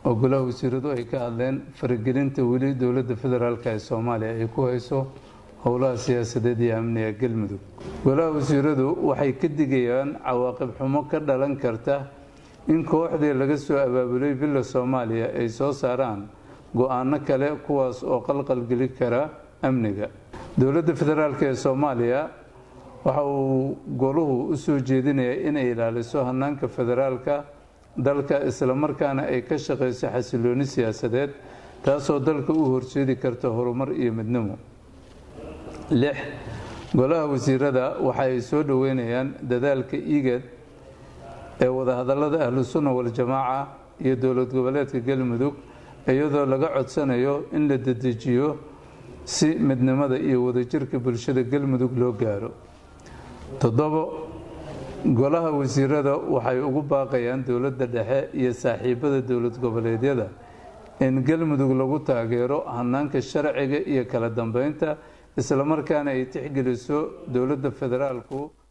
oo golaha wasiiradu ay ka hadleen faragelinta weli dowladda federaalk ee soomaaliya ay ku hayso howlaha siyaasadeed iyo amniga galmudug golaha wasiiradu waxay ka digayaan cawaaqib xumo ka dhalan karta in kooxdii laga soo abaabulay villa soomaaliya ay soo saaraan go-aano kale kuwaas oo qalqalgeli kara amniga dowladda federaalk ee soomaaliya waxa uu goluhu u soo jeedinayaa inay ilaaliso hanaanka federaalka dalka islamarkaana ay ka shaqayso xasilooni siyaasadeed taasoo dalka u horseedi karta horumar iyo midnimo lix golaha wasiirada waxa ay soo dhoweynayaan dadaalka igad ee wadahadalada ahlu sunna waljamaaca iyo dowlad goboleedka galmudug iyadoo laga codsanayo in la dedejiyo si midnimada iyo wadajirka bulshada galmudug loo gaaro toddobo golaha wasiirada waxay ugu baaqayaan dowladda dhexe iyo saaxiibada dowlad goboleedyada in galmudug lagu taageero hanaanka sharciga iyo kala dambeynta islamarkaana ay tixgeliso dowladda federaalku